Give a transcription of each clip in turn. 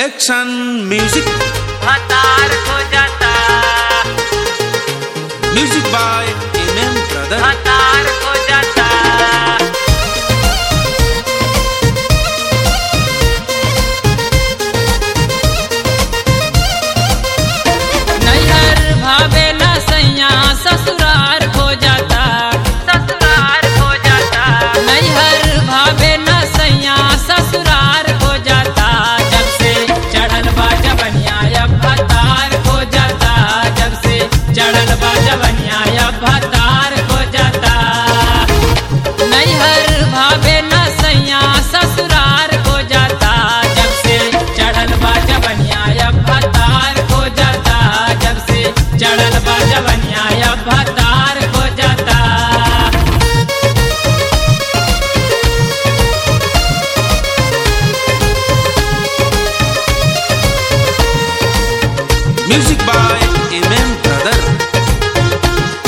action music हतार हो जाता music by M M brother हतार हो जाता नैहर भावे न सैया ससुरार हो जाता ससुरार हो जाता नैहर भावे न सैया ससुरार हो जाता जब से चढ़ल बा जबनिया अब भतार हो जाता जब से चढ़ल बा जबनिया अब भतार हो जाता नैहर भावे न सैया ससुरार हो जाता जब से चढ़ल बा जबनिया अब भतार हो जाता जब से चढ़ल बा जबनिया अब भतार हो जाता music by M M brother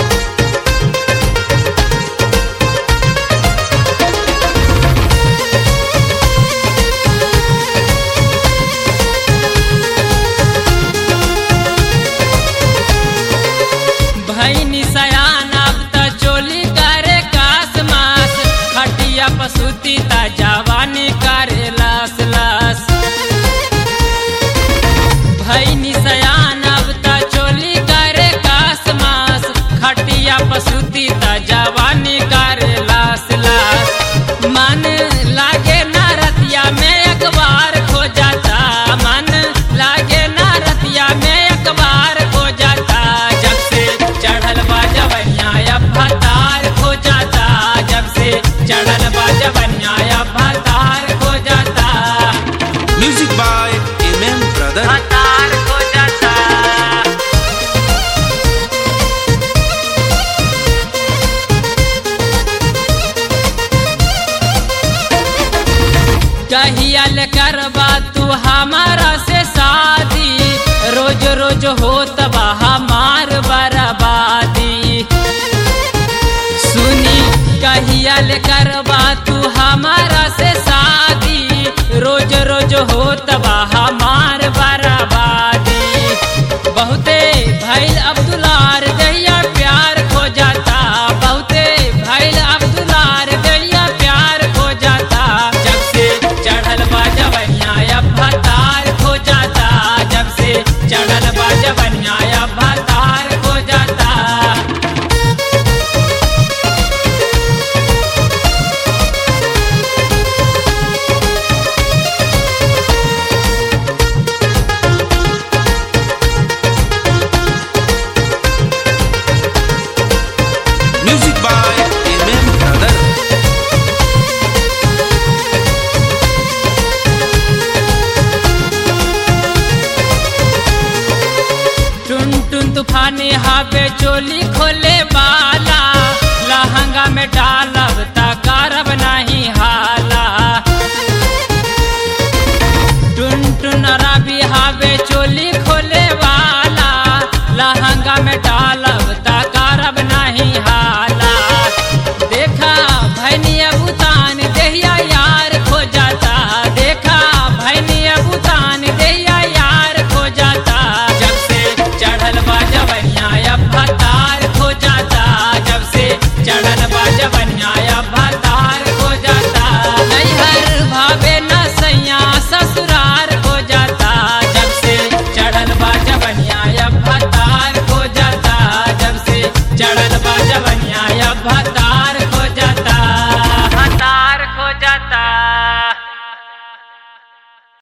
भैनी सयान अब त चोली करे कास मास खटिया पसुती ता जवानी करे लास लास भैनी सयान अब त चोली करे कास मास खटिया पसुती ता जवानी करे लास लास मन लागे ना रतिया में अखबार खो जाता मन लागे ना रतिया में अखबार खो जाता जब से चढ़ल बा जवनिया अब भतार खो जाता जब से चढ़ल बा जवनिया अब भतार खो जाता music by M M brother भतार खो जाता कहियल करबा तू हमारा से शादी रोज रोज होत बा हमार बर्बादी सुनी कहियल करबा तू हमारा से शादी रोज रोज होत बा हमार बर्बादी बहुते भैल अब्दुलार दैया प्यार खो जाता बहुते भैल अब्दुलार दैया प्यार खो जाता जब से चढ़ल बा जवनिया अब भतार खो जाता जब से चढ़ल बा जवनिया अब भतार खो जाता music by M M brother टुन टुन तूफानी हावे चोली खोले वाला लहंगा में डालब त करब नहीं हाला टुन टुन रवि हावे चोली खोले वाला लहंगा में डालब त करब नहीं हाला देखा भैनिया बुतान देहिया यार खो जाता देखा भैनिया बुतान देहिया यार खो जाता जब से चढ़ल बा जवनिया अब भतार खो जाता जब से चढ़ल बा जवनिया अब भतार खो जाता नैहर भावे न सैया ससुरार हो जाता जब से चढ़ल बा जवनिया अब भतार खो जाता जब से चढ़ल बा जवनिया अब भतार